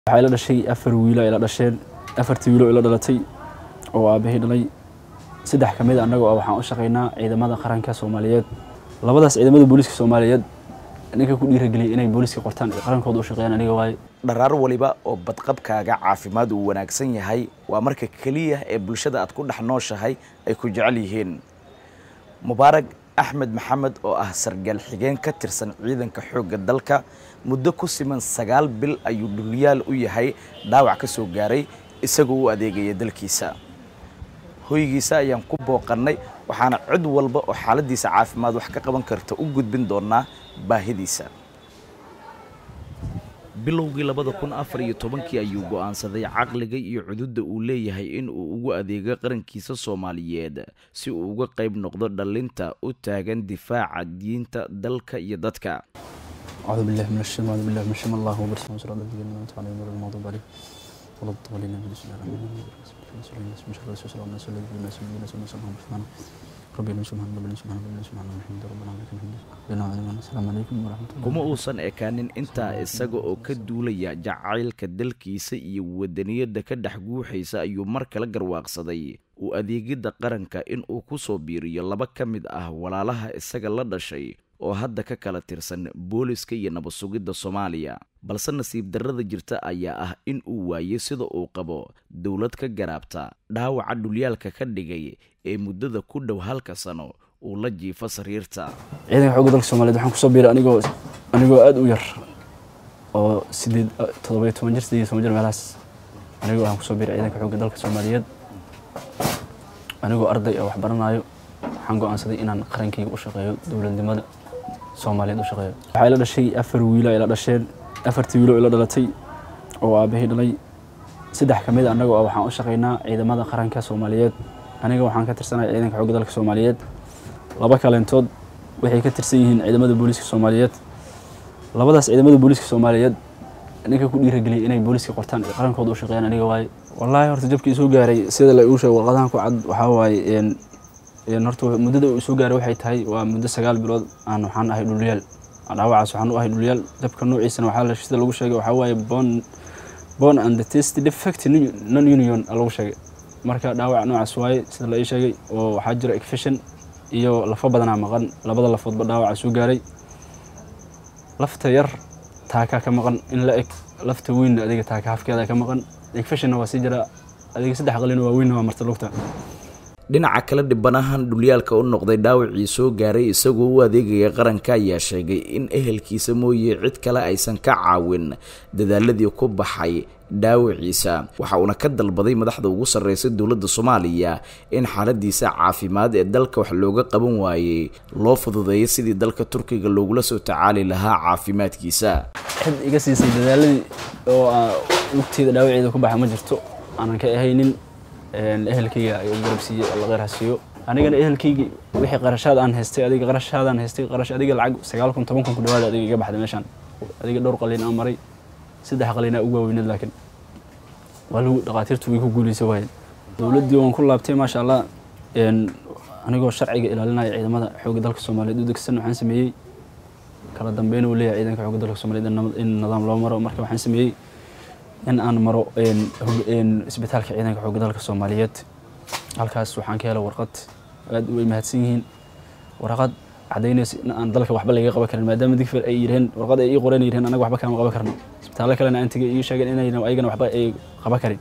waxaa ila dhashay afar wiilo ila dhasheen afartii wiilo ila dhalatay oo aabahii dhalay saddex ka mid a annaga oo waxaan u shaqaynaa ciidamada qaranka soomaaliyeed labadaas ciidamada booliiska soomaaliyeed ninka ku dhiirageliyay inay booliiska qortaan qarankooda u shaqeeyaan aniga waaye dharaar waliba oo badqabkaaga caafimaad uu wanaagsan yahay waa marka keliya ee bulshada aad ku dhex nooshahay ay ku jecel yihiin mubaarag axmed maxamed oo ah sargaal xigeen ka tirsan ciidanka xoogga dalka muddo ku siman sagaal bil ayuu dhulyaal u yahay dhaawac ka soo gaaray isagoo u adeegaya dalkiisa hoygiisa ayaan ku booqannay waxaana cid walba oo xaaladiisa caafimaad wax ka qaban karta u gudbin doonaa baahidiisa bilowgii labada kun afar iyo tobankii ayuu go'aansaday caqliga iyo cududda uu leeyahay in uu ugu adeego qarankiisa soomaaliyeed si uu uga qayb noqdo dhallinta u taagan difaaca diinta dalka iyo dadka أعوذ بالله من الشيطان أعوذ بالله من الشيطان الله أكبر صلى الله عليه وسلم على غير المغضوب عليه ولا الضالين من بسم الله الرحمن الرحيم بسم الله الرحمن الرحيم الناس الذين الناس الذين الناس سبحان سبحان ربنا سبحان ربنا سبحان ربنا سبحان الحمد ربنا لك الحمد لنا علينا السلام عليكم ورحمة الله kuma uusan ekaanin intaa isaga oo ka duulaya jacaylka dalkiisa iyo wadaniyadda ka dhex guuxaysa ayuu mar kale garwaaqsaday uu adeegidda qaranka in uu ku soo biiriyo laba ka mid ah walaalaha isaga la dhashay oo hadda ka kala tirsan booliska iyo nabad sugidda soomaaliya balse nasiib darrada jirta ayaa ah in uu waayey sida uu qabo dowlad ka garaabta dhaawaca dhulyaalka ka dhigay ee muddada ku dhow halka sano uu la jiifo sariirta ciidanka xoogga dalka soomaaliyeed waxaan kusoo biiray anigoo anigoo aada u yar oo sideed toddobiyo toban jir sideed iyo toban jir meelahaas anigoo waxaan kusoo biiray ciidanka xoogga dalka soomaaliyeed anigoo arday oo wax baranaayo waxaan go'aansaday inaan qarankayga u shaqeeyo dowladnimada soomaaliyeed u shaqeeyo waxaa ila dhashay afar wiilo ila dhasheen afartii wiilo ila dhalatay oo aabahii dhalay saddex ka mid a annaga oo waxaan u shaqaynaa ciidamada qaranka soomaaliyeed aniga waxaan ka tirsanaya ciidanka xoogga dalka soomaaliyeed laba kaleentood waxay ka tirsan yihiin ciidamada booliiska soomaaliyeed labadaas ciidamada booliiska soomaaliyeed ninka ku dhiirageliyay inay booliiska qortaan qarankooda u shaqeeyaan aniga waaye wallaahi horta jabkii soo gaaray sida la igu sheego warqadahan ku cad waxaa waaye een horta muddada uu soo gaaray waxay tahay waa muddo sagaal bilood aan waxaan ahay dhulyaal dhaawacaas waxaan u ahay dhulyaal jabka noociisana waxaa la sida lagu sheegay waxaa waaye bon bon and the test defect non union lagu sheegay marka dhaawac noocaas waaye sida la ii sheegay oo waxaa jira efficient iyo lafo badanaa maqan labada lafoodba dhaawaca soo gaaray lafta yar taakaa ka maqan in la eg lafta weynna adiga taaka hafkeeda ka maqan efficientna waa sii jira adiga saddex qalina waa weynna waa marta lugta dhinaca kale dhibanahan dhulyaalka u noqday dhaawacii soo gaaray isagoo u adeegaya qaranka ayaa sheegay in ehelkiisa mooye cid kale aysan ka caawin dadaaladii ku baxay dhaawaciisa waxa uuna ka dalbaday madaxda ugu sarreysa dowladda soomaaliya in xaaladiisa caafimaad ee dalka wax looga qaban waayey loo fududeeyo sidii dalka turkiga loogula soo tacaali lahaa caafimaadkiisa cid iga siisay dadaaladii oo lugteeda dhaawaceeda ku baxa ma jirto aanan ka ahaynin ehelkayga ay u garabsiiyey alla kheyr ha siiyo anigana ehelkaygi wixii qarashaad aan haystay adiga qarashaadaan haystay qarash adiga lacag sagaal kun toban kun ku dhawaada adiga iga baxday meeshaan adiga dhowr qalin aan maray saddex qalinaa ugu waaweyneed laakiin waa lagu dhaqaatiirtu way ku guuleysa waayeen dowladdii waan ku laabtay maasha allah anigoo sharciga ilaalinaya ciidamada xoogga dalka soomaaliyeed u degsan waxaan sameeyey kala dambeyn uu leeyahay ciidanka xoogga dalka soomaaliyeed in nidaam loo maro marka waxaan sameeyey in aan maro isbitaalka ciidanka xoogga dalka soomaaliyeed halkaas waxaan ka helay warqad aad way mahadsan yihiin warqad cadaynaysa in aan dalka waxba laga qaban karin maadaama digfir ay yiraheen warqad ay ii qoreen yiraheen anaga waxba kama qaban karno isbitaallo kalena aan tegay ii sheegeen inayna ayagana waxba ay qaban karin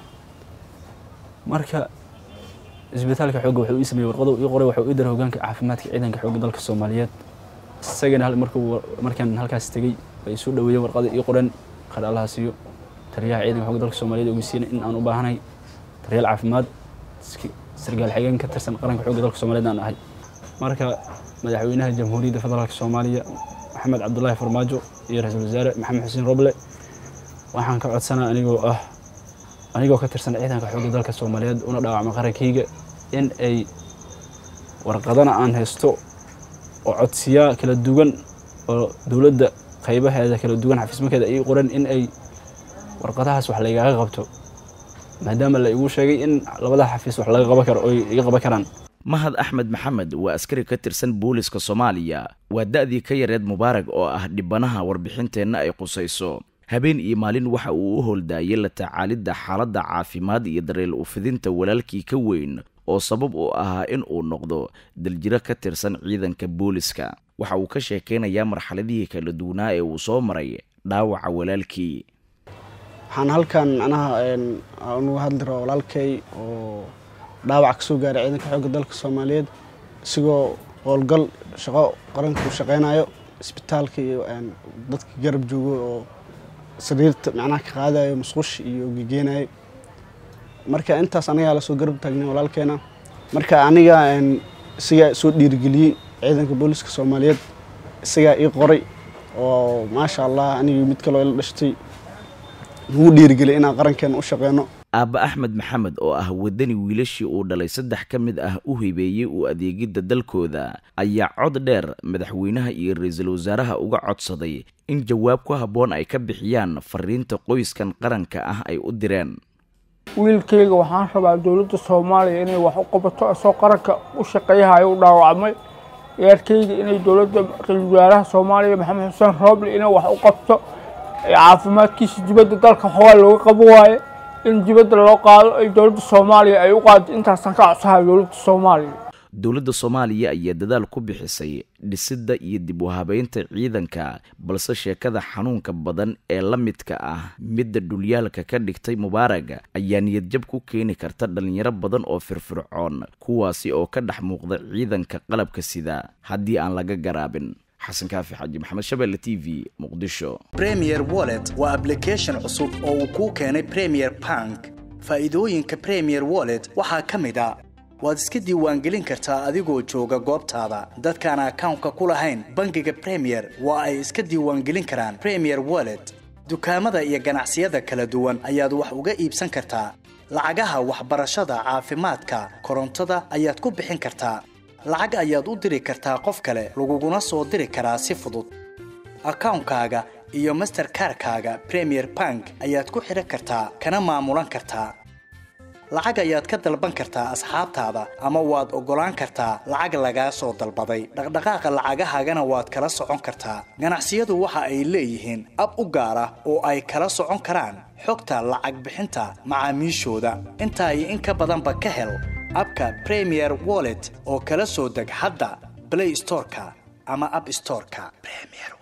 marka isbitaalka xoogga wuxuu ii sameeyey warqada ii qoray wuxuu ii daray hogaanka caafimaadka ciidanka xoogga dalka soomaaliyeed isagana markuu markaan halkaas tegey ay soo dhaweeyeen warqada ii qoreen qar allaha siiyo taliyaha ciidanka xoogga dalka soomaaliyeed ogeysiina in aan u baahanahay daryaal caafimaad sargaal xigeen ka tirsan qaranka xoogga dalka soomaaliyeed aan ahay marka madaxweynaha jamhuuriyadda federaalk soomaaliya maxamed cabdulaahi farmaajo iyo ra-iisul wasaare maxamed xuseen roble waxaan ka codsanaa anigoo ah anigoo ka tirsan ciidanka xoogga dalka soomaaliyeed una dhaawacma qarankayga in ay warqadana aan haysto oo codsiyaa kala duwan oo dowladda qaybaheeda kala duwan xafiismakeeda ay qoran in ay warqadahaas wax laygaaga qabto maadaama la igu sheegay in labada xafiis wax laga qaban karo oo iga qaban karaan mahad axmed maxamed waa askari ka tirsan booliska soomaaliya waa da-dii ka yareed mubaarag oo ah dhibanaha warbixinteenna ay qusayso habeen iyo maalin waxa uu u howldaayay la tacaalidda xaaladda caafimaad iyo dareel ufidinta walaalkii ka weyn oo sabab u ahaa in uu noqdo daljiro ka tirsan ciidanka booliska waxa uu ka sheekaynayaa marxaladihii kala duwanaa ee uu soo maray dhaawaca walaalkii waxaan halkan macnaha unuga hadli rabaa walaalkay oo dhaawac kasoo gaaray ciidanka xoogga dalka soomaaliyeed isigoo howlgal shaqo qaranka uu shaqeynayo isbitaalka iyo dadka garab joogo oo sariirta macnaha ka qaadayo musqush iyo gegeenayo marka intaas anagaa lasoo garab taagnay walaalkeena marka aniga isagaa soo dhiirigeliyey ciidanka booliska soomaaliyeed isagaa ii qoray oo maasha allah anigii mid kaloo ila dhashtay nugu dhiirigeliyay inaan qarankeena u shaqeyno aabba axmed maxamed oo ah waddani wiilashii uu dhalay saddex ka mid ah u hibeeyey u adeegidda dalkooda ayaa cod dheer madaxweynaha iyo ra-iisul wasaaraha uga codsaday in jawaab ku habboon ay ka bixiyaan fariinta qoyskan qaranka ah ay u direen wiilkayga waxaan rabaa dowladda soomaaliya inay wax u qabato isoo qaranka u shaqeeyahayo u dhaawacmay eerkayga inay dowladda ra-iisul wasaaraha soomaaliya maxamed xuseen rooble inay wax u qabto caafimaadkiisa dibadda dalka xoogaa looga qabo waaye in dibadda loo qaado ay dowladda soomaaliya ay u qaado intaasaan ka codsahay dowladda soomaaliya dowladda soomaaliya ayaa dadaal ku bixisay dhisidda iyo dib u habeynta ciidanka balse sheekada xanuunka badan ee la midka ah midda dhulyaalka ka dhigtay mubaaraga ayaa niyadjab ku keeni karta dhalinyaro badan oo firfircoon kuwaasi oo ka dhex muuqda ciidanka qalabka sida haddii aan laga garaabin xasan kaafi xaji maxamed shabeelle t v muqdisho premier wallet waa ablication cusub oo uu kuu keenay premier bank faa'iidooyinka premier wallet waxaa ka mid a waad iska diiwaangelin kartaa adigoo jooga goobtaada dadkaan akawnka ku lahayn bangiga premier waa ay iska diiwaangelin karaan premier wallet dukaamada iyo ganacsiyada kala duwan ayaad wax uga iibsan kartaa lacagaha waxbarashada caafimaadka korontada ayaad ku bixin kartaa lacag ayaad u diri kartaa qof kale laguguna soo diri karaa si fudud akawnkaaga iyo masterkarkaaga premier bank ayaad ku xidhan kartaa kana maamulan kartaa lacag ayaad ka dalban kartaa asxaabtaada ama waad oggolaan kartaa lacag lagaa soo dalbaday dhaqdhaqaaqa lacagahaagana waad kala socon kartaa ganacsiyadu waxa ay leeyihiin ab u gaar ah oo ay kala socon karaan xogta lacag bixinta macaamiishooda intaa iyo in ka badanba ka hel abka premier wallet oo kala soo deg hadda blay storeka ama ab storeka